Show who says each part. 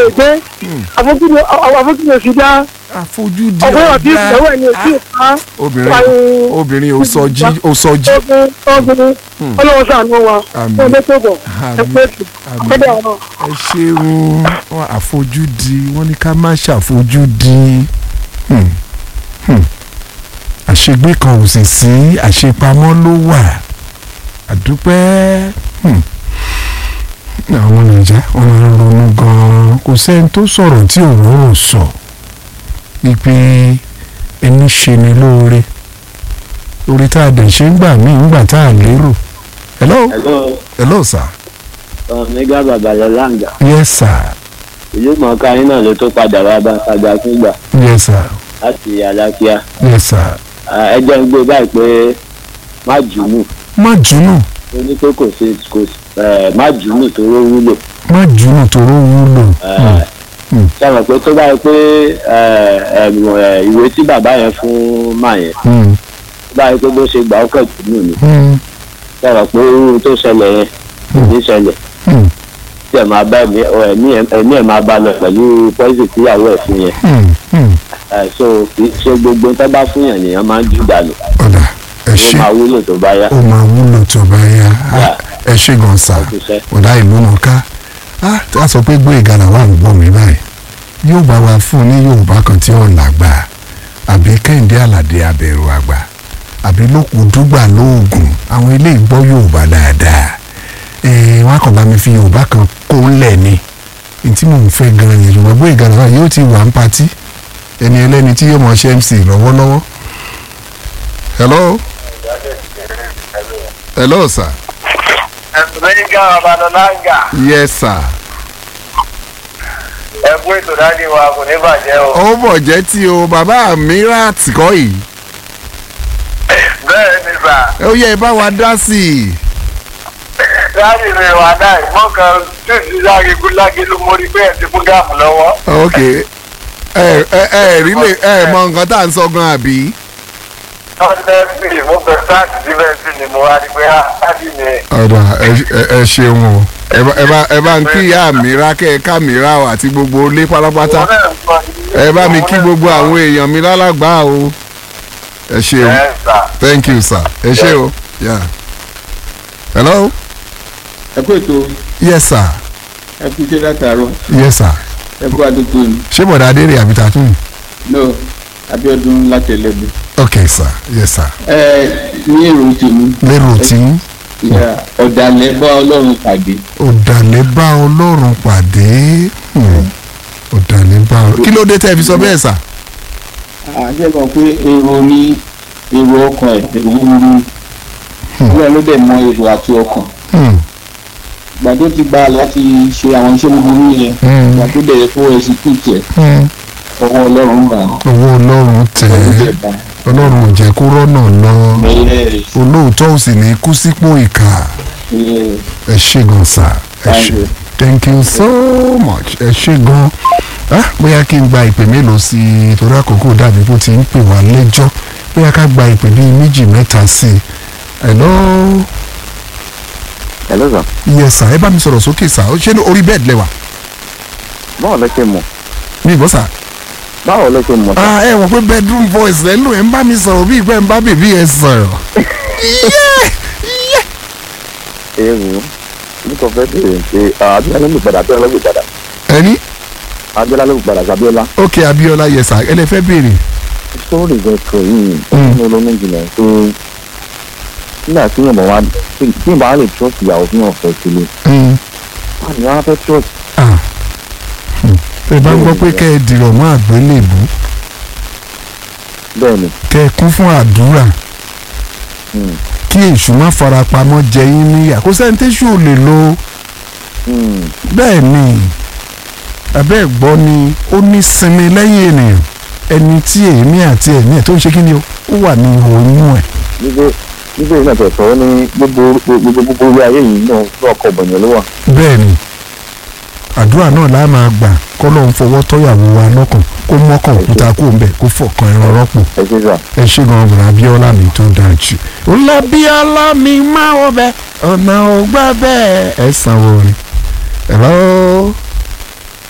Speaker 1: gbé àfojúdi àfojúdi òsì dá
Speaker 2: àfojúdi
Speaker 1: ọgbọ́n àti ìyàwó ẹ̀ ní òsì ìpa
Speaker 2: obìnrin obìnrin ò sọ jí ò sọ jí
Speaker 1: ọgbọ́n ọgbọ́n ọlọ́wọ́ sàánú wa
Speaker 2: Àmín.
Speaker 1: fún ọdún tó bọ̀
Speaker 2: Àmín.
Speaker 1: ẹgbẹ́ ètò
Speaker 2: Àmín.
Speaker 1: ọgbọ́dọ̀ ọ̀rọ̀.
Speaker 2: ẹ ṣeun wọn àfojúdi wọn ní ká má ṣàfojúdi Hmm. Hmm. àṣegbé kan ò sì sí àṣepamọ́ ló wà àdúpẹ́ Hmm. àwọn nàìjà wọn máa ń ronú gan-an kò sẹ́ni tó sọ̀rọ̀ tí òun ò sọ wípé ẹni ṣe ni lóore orí tá a dẹ̀ ṣe ń gbà mí ń gbà tá a lérò hello
Speaker 3: Hello,
Speaker 2: hello sir
Speaker 3: Omega Babalọ Langa.
Speaker 2: yes sir
Speaker 3: Ìlú mọ̀ọ́ká yín náà ló tó padà wá bá Fàgbà fúngbà
Speaker 2: yes sir
Speaker 3: láti Alákíá.
Speaker 2: yes sir
Speaker 3: Ẹ jẹ́ ń gbé báyìí pé má jùnú.
Speaker 2: má jùnú
Speaker 3: Ó ní pé kò sí kò sí ẹ̀, má jùnú tó ló wúlò.
Speaker 2: má jùnú tó ló wúlò
Speaker 3: Ẹ̀,
Speaker 2: Hmm.
Speaker 3: Sọ̀rọ̀ pé tó báyìí pé ẹ̀, ẹ̀m, ẹ̀, ìwé tí bàbá yẹn fún máa yẹn
Speaker 2: Hmm.
Speaker 3: tó báyìí pé bó ṣe gbà ó kẹ̀ jùnú ni.
Speaker 2: Hmm.
Speaker 3: Sọ̀rọ̀ pé irú tó ṣẹlẹ̀ yẹn kò ní ṣẹlẹ̀.
Speaker 2: Hmm.
Speaker 3: Tí ẹ̀ máa bá ẹ̀mí ẹ̀mí ẹ̀- ẹ̀mí ẹ̀ máa bá lọ pẹ̀lú pọ́ìsì tíyàwó ẹ̀ fún yẹn.
Speaker 2: Hmm. Hmm.
Speaker 3: Ẹ̀, so kì í ṣe gbogbo tó bá fún yàn nìyẹn máa ń jù dànù.
Speaker 2: ọ̀dà ẹ
Speaker 3: Ó
Speaker 2: ṣe
Speaker 3: máa wúlò tó bá yá.
Speaker 2: ó máa wúlò tó bá yá Ah, ẹ ṣe gan sa
Speaker 3: Ọkùnṣẹ́.
Speaker 2: ọ̀dà ìlú náà ká Ah, tí a sọ pé gbé ìgalà wà ń gbọ́ mi báyìí yóò bá wa fún ní yorùbá kan tí ó làgbà àbí kẹ́hìndé àlàdé abẹ̀rù àgbà àbí lókun dúgbà lóògùn àwọn ilé ìgbọ́ yorùbá dáadáa ẹ̀ẹ́n wọn á kàn bá mi fi yorùbá kan kó ńlẹ̀ ni ní tí mò ń fẹ́ gan-an yẹn ṣùgbọ́n gbé ìgalà wà yóò ti wà ń patí ẹni ẹlẹ́ni tí yóò mọ̀ ṣe mc lọ́wọ́lọ́wọ́ hello hello sir
Speaker 4: Omega Babalọ Langa.
Speaker 2: yes sir.
Speaker 4: Ẹ kú ètò dájú wa kò ní bàjẹ́ o.
Speaker 2: ó bọ̀ jẹ́ tí o bàbá mi rà tìkọ́ yìí
Speaker 4: Bẹ́ẹ̀ ni sà.
Speaker 2: ó yẹ ẹ bá wa dá sí i.
Speaker 4: Dájú mi wà náà ìmọ̀ kan títí lágégun lágélu mo rí pé ẹ ti fún gáàmù lọ́wọ́.
Speaker 2: ok ẹ ẹ ẹ rí lè ẹ mọ nǹkan tá à ń sọ gan àbí.
Speaker 4: Honestly, mo fẹ́ sáàtì síbẹ̀ sí ni mo wá rí pé á dájú mi.
Speaker 2: ọ̀dà ẹ ṣeun o ẹ bá- ẹ bá ẹ bá ń kí ìyá mi rá kẹ́ ẹ ká mi rá o àti gbogbo ilé pátápátá ẹ bá mi kí gbogbo àwọn èèyàn mi lálàgbà o ẹ ṣeun
Speaker 4: Ẹ sà.
Speaker 2: thank you sir ẹ ṣe o yeah. hello
Speaker 5: ẹ kú ètò
Speaker 2: yes sir
Speaker 5: ẹ kú iṣẹ́ látàárọ̀
Speaker 2: yes sir
Speaker 5: ẹ kú àdúgbò ni
Speaker 2: ṣé bọ̀dà adé rè àbí tàtún.
Speaker 5: no Abíọ́dún láti Ẹlẹ́bù.
Speaker 2: ok sir yes sir
Speaker 5: ẹ ní èrò tèmi
Speaker 2: lérò tí
Speaker 5: ìyá ọ̀dàlẹ̀ bá Ọlọ́run pàdé
Speaker 2: ọ̀dàlẹ̀ bá ọlọ́run pàdé Hmm. ọ̀dàlẹ̀ bá ọlọ́run. kí ló dé tẹ́ ẹ fi sọ bẹ́ẹ̀ sà.
Speaker 5: àjẹ́ kan pé èrò ní èrò ọkàn ẹ̀ èrò wúru Ọlọ́run ló dẹ̀ mọ èrò àti ọkàn
Speaker 2: Hmm.
Speaker 5: ìgbà tó ti gbà láti ṣe àwọn iṣẹ́ búburú yẹn
Speaker 2: Hmm.
Speaker 5: ìgbà tó dẹ̀ fún ẹ̀sìkúùtì ẹ̀
Speaker 2: Hmm.
Speaker 5: ọwọ́ Ọlọ́run gbà
Speaker 2: owó ọlọ́run tẹ̀
Speaker 5: ọdún
Speaker 2: ẹ́
Speaker 5: dẹ̀ bá
Speaker 2: ọlọ́run ò jẹ́ kó rọ́nà lọ
Speaker 5: ẹ̀
Speaker 2: olóòótọ́ ò sì ní kú sípò ìkà
Speaker 5: ẹ̀
Speaker 2: ẹ ṣé gan sà ẹ
Speaker 5: Thank
Speaker 2: ṣé
Speaker 5: you.
Speaker 2: thank you so much ẹ ṣé gan ah bóyá kí n gba ìpè mélòó sí i torí àkókò dàbí kó ti ń pè wá lẹ́jọ́ bóyá ká gba ìpè bíi méjì mẹ́ta sí i hello
Speaker 6: Hello sir.
Speaker 2: yes sir ẹ bá mi sọ̀rọ̀ sókè sà ó ṣe ní orí bẹ́ẹ̀dì lẹ́wà
Speaker 6: báwo lẹ ṣe mọ̀
Speaker 2: ní ìbọn sà.
Speaker 6: báwo lẹ ṣe mọ̀ sir.
Speaker 2: ah ẹ wọ pé bedroom voice rẹ ló ẹ ń bá mi sọ̀rọ̀ bí ìgbẹ́ ń bá bèbí ẹ sọ̀rọ̀.
Speaker 6: èrò nípa fẹ́ bèrè pé abiola ló lè padà abiola ló lè padà
Speaker 2: ẹni
Speaker 6: abiola ló lè padà sabiola
Speaker 2: ok abiola yes sir ẹ lè fẹ́ béèrè.
Speaker 6: sórí ìgbẹ́kọ̀ yìí ó
Speaker 2: Mm.
Speaker 6: ní olómi jìnnà tó nígbà tí yóò bọ̀ wá tí yóò bá lè trust ìyàwó fún ọ̀fẹ́ sílé
Speaker 2: Mm.
Speaker 6: wà ní wọn fẹ́ trust
Speaker 2: ah Hmm. ẹ bá gbọ́ pé kẹ́ ẹ dìrọ̀ mọ́ àgbélébù
Speaker 6: bẹ́ẹ̀ ni
Speaker 2: kẹ́ ẹ kún fún àdúrà
Speaker 6: Mm.
Speaker 2: kí èṣù má farapamọ́ jẹ yín níyà kó sẹ́ni téṣù ò lè lo
Speaker 6: Mm.
Speaker 2: bẹ́ẹ̀ ni abẹ́ gbọ́ ni ó ní sinmi lẹ́yìn ènìyàn ẹni tí èémí àti ẹ̀mí ẹ̀ tó ń ṣe kí ni o ó wà ní oyún ẹ̀.
Speaker 6: nígbè nígbè náà tẹ̀ sọ ní gbogbo gbogbo gbogbo orí ayé yìí náà ní ọkọ̀ bọ̀nyẹ̀ ló wà
Speaker 2: bẹ́ẹ̀ ni àdúrà náà la máa gbà kọ́ ló ń fọwọ́ tọ́yàwó wa lọ́kàn kó mọ́kàn òkúta kó ń bẹ̀ kó fọ̀kan ẹran rọ́pò
Speaker 6: ẹ ṣe sà
Speaker 2: ẹ ṣe gan ọ̀gbìn abíọ́lá mi tó dáa jù. olùbíọ́lá mi máa wọ bẹ́ẹ̀ ọ̀nà ògbà bẹ́ẹ̀ ẹ̀ sanwó ni. hello